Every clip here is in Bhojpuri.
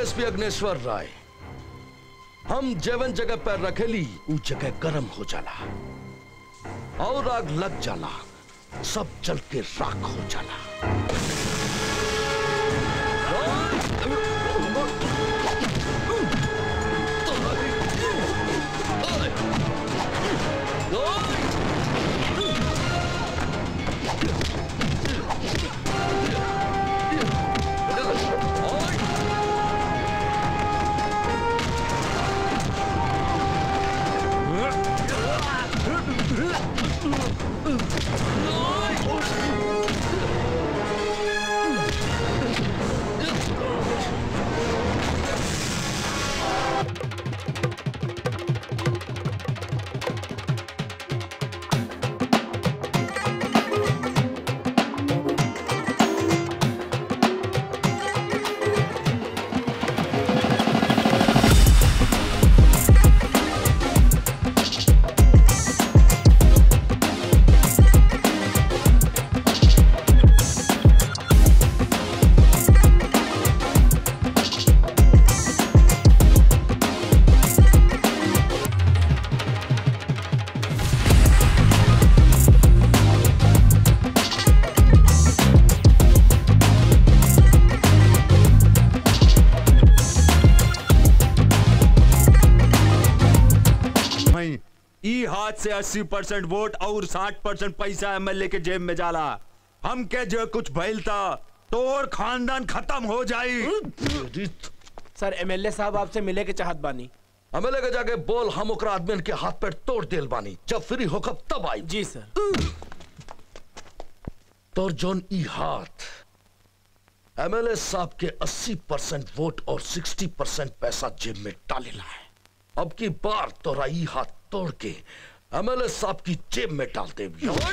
डीएसपी अग्नेश्वर राय हम जेवन जगह पैर रखेली उ जगह गरम हो जाला और आग लग जाला सब जल के राख हो जाला नहीं ई हाथ से 80 परसेंट वोट और 60 परसेंट पैसा एमएलए के जेब में जाला हम के जो कुछ भइल था तोर खानदान खत्म हो जाई सर एमएलए साहब आपसे मिले के चाहत बानी एमएलए के जाके बोल हम ओकरा आदमी के हाथ पैर तोड़ देल बानी जब फ्री होकब तब आई जी सर तोर जोन ई हाथ एमएलए साहब के 80 परसेंट वोट और 60 परसेंट पैसा जेब में डालेला है अब की बार तोरा ई हाथ तोड़ के एमएलए साहब की जेब में डाल दे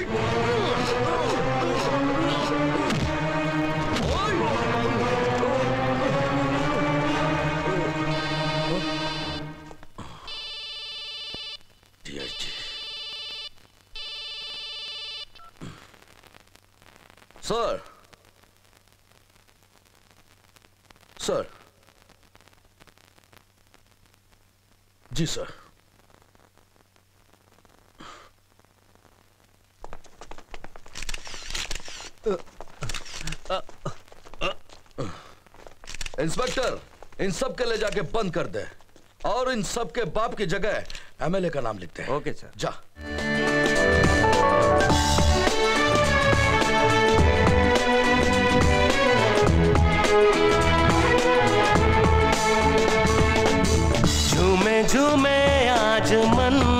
सर सर जी सर इंस्पेक्टर इन सब के ले जाके बंद कर दे और इन सब के बाप की जगह एमएलए का नाम लिखते हैं ओके सर जा झूमे झूमे आज मन